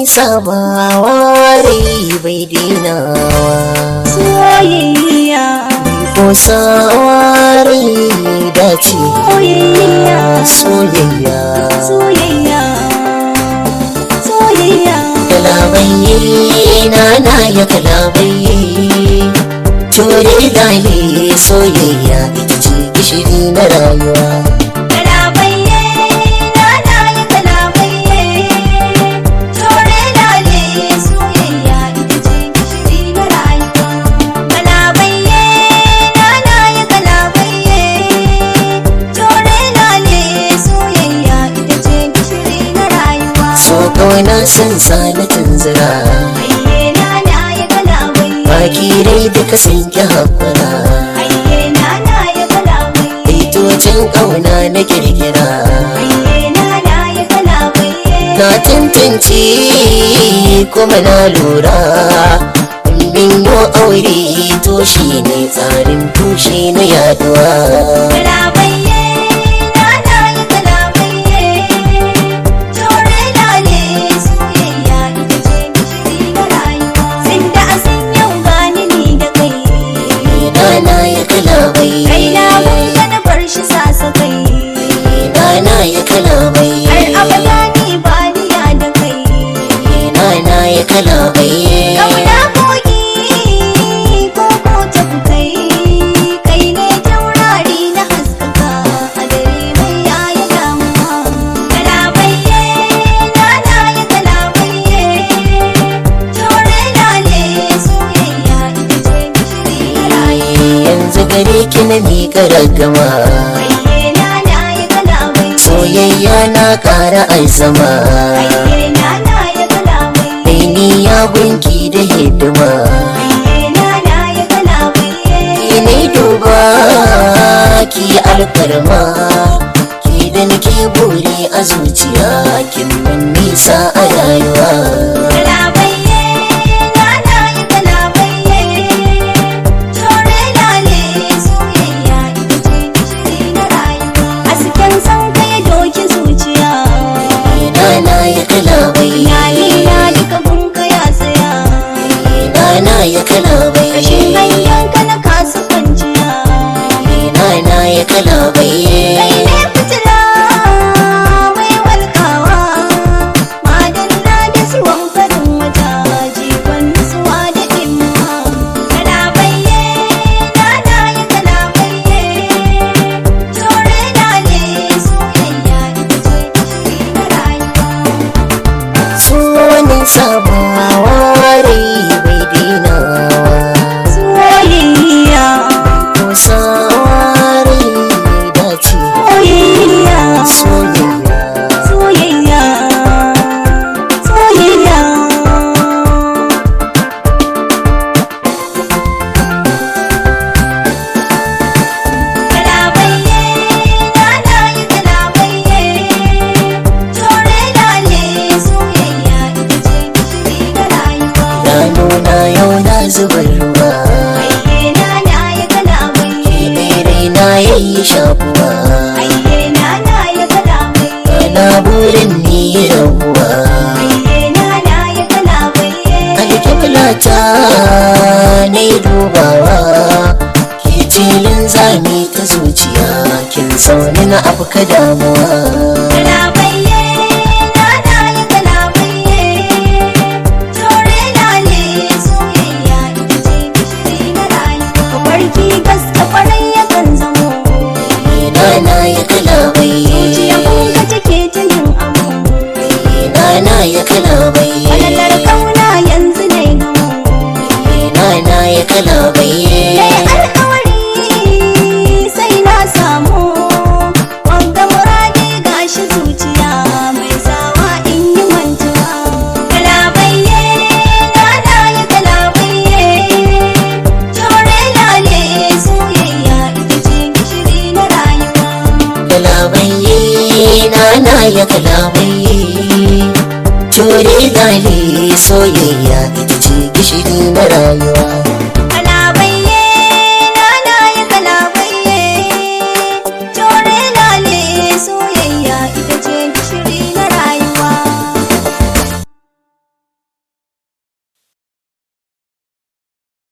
sabawa rai bai dinawa soyayya ko sawa rai dace soyayya soyayya soyayya soyayya kalabai na na ya kalabai ture dale soyayya ita ce gishiri na rayuwa kalabaiye na na ya kalabaiye tore lale soyayya ita ce gishiri na rayuwa kalabaiye na na ya kalabaiye tore lale soyayya ita ce gishiri na rayuwa so kauna san sa na tunzura Aiye na na ya kalabaiye baki rai duka sun ki haƙura Aiye na na ya kalabaiye baitocin kauna na kirkira Aiye na na ya kalabaiye na tantance kuma na lura min yo aure to shi ne tsarin tushe na yaduwa Kalabaiye na na ya kalabaiye Tore lale soyayya ita ce gishiri na rayuwa Sanda a san yau gani ni da kai Dana ya kalabai Kai na bunga na bar shi sasa kai Dana ya kalabai Har abada ni ba ni ya da kai Dana ya kalabai Kauna kogi ko ko tafi kai Kai ne taurari na haskaka a dare mai yaya damuwa Kalabaiye na na ya kalabaiye Tore lale soyayya ita ce gishiri na rayuwa Yanzu gare ki na miƙa ragama Aiye na na ya kalabaiye Soyayya na ƙara aizama Aiye na na ya kalabaiye Mai ni ya gunki da hidima Aiye na na ya kalabaiye Ki ne duba ki alfarma Ki da nake buri a zuciya Kin mun nisa a rayuwa Kalabaiye na na ya kalabaiye Tore lale soyayya ita ce gishiri na rayuwa Hasken san kai doki zuciya Dana ya kalabai Iyali na duka gunka ya tsaya Dana ya kalabai Kashin ganyen ka na kasu kwanciya Dana ya kalabai Kai ne fitila mai walkawa Madalla da zuwan farin wata Jikon nutsuwa da ɗimuwa Kalabaiye na na ya kalabaiye Tore lale soyayya ita ce gishiri na rayuwa Suwanin sabawa rai bai dinawa Soyayya Ko sawa rai dace Soyayya Soyayya Soyayya Soyayya Kalabaiye na na ya kalabaiye Tore lale soyayya ita ce gishiri na rayuwa Idanuna yau na zubar ruwa Aiye na na ya kalabaiye Mere na yayi shafuwa Aiye na na ya kalabaiye Ana burin ni rabuwa Aiye na na ya kalabaiye Alƙiblata na yi dubawa Ke tilin zami ta zuciya Kin sauni na afka damuwa Kalabaiye na na ya kalabaiye Tore lale soyayya ita ce gishiri na rayuwa Kabarki gaske farai yakan zamo Dana ya kalabai Zuciya kunga take ta yin amo Dana ya kalabai Falalar kauna yanzu ne gamo Dana ya kalabai Dai alkawari sai na samu Wanga muradi gashi zuciya mai sawa in yi mantuwa Kalabaiye na na ya kalabaiye Tore lale soyayya ita ce gishiri na rayuwa Kalabai Dana ya kalabai Ture dale soyayya ita ce gishiri na rayuwa